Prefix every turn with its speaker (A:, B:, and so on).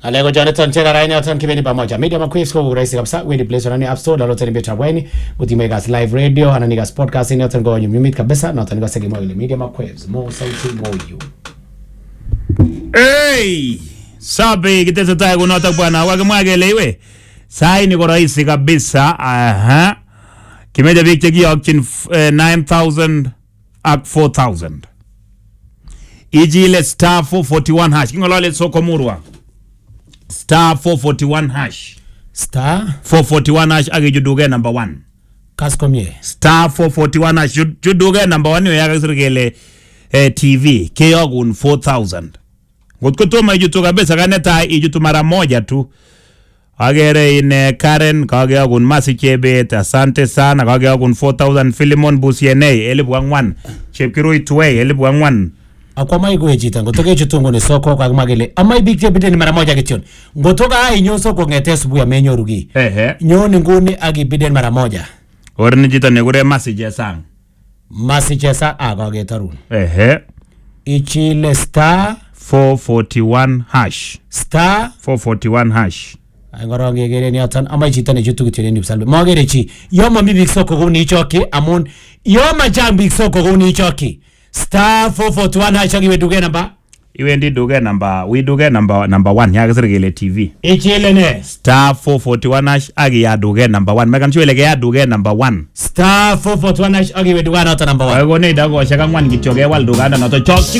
A: Alego Jonathan Chera Raini Watan kibendi pamoja. Media Maquiz kwa urahisi kabisa. Wewe Play Store ni App Store download ni beta bweni. Utimega live radio ananiga podcast ni watan kwa nyumit kabisa na watan kwa segi ile Media Maquiz. Mo sauti mo you.
B: Hey! Sabi kitesetai kunotok bwana wakimwa kele iwe sai ni ko rahisi kabisa aha kimeche biik chekiyokyin f- eh, 9000 ak 4000 ichile star 441 hash king'olole soko murwa star 441 hash
A: Star
B: 441 hash ak ichut duket number 1
A: Kaskomie.
B: star 441 hash chut chut duket number 1 yo yakakisir kele eh, tv keyokun 4000 ngot ko tomo ichutu kabisa ka netai ichutu mara moja tu agere ine Karen kakeyokun Masi Chebet asante sana kakeyokun 4000 Philemon Busienei elipu ang'wan Chepkirui Tuwei elipu ang'wan
A: Akwa mai kuwe chito ngoto ke chutu ngone soko kwa kuma kele. Amai big tebide ni mara moja kityon. Ngoto ka ai nyo soko ngete asubuhi amenyoru ki.
B: ehe
A: Nyoni nguni akibiden mara moja.
B: orini chito nekure Masi Chesang
A: Masichesa akaketarun.
B: ehe
A: Ichile star
B: 441 hash
A: star
B: 441 hash
A: Ay ngorong kekeren yoton amai chito nechutu kityo en Ipsalwe. Magere chi. Yo mami biik soko kou nichokyi amun yo machang biik soko kou nichokyi. Star 441 hash akiwe duket namba.
B: iwendi duket namba wi duket namba namba 1 yakisir kele TV
A: Ichile ne.
B: star 441 hash ak iya duket namba 1 mekan sure ile keya duket namba 1
A: Star 441 hash akiwe duket noton namba 1.
B: Kakonech dakikoshek ang'wan kityo kewal dukanda noto chokchi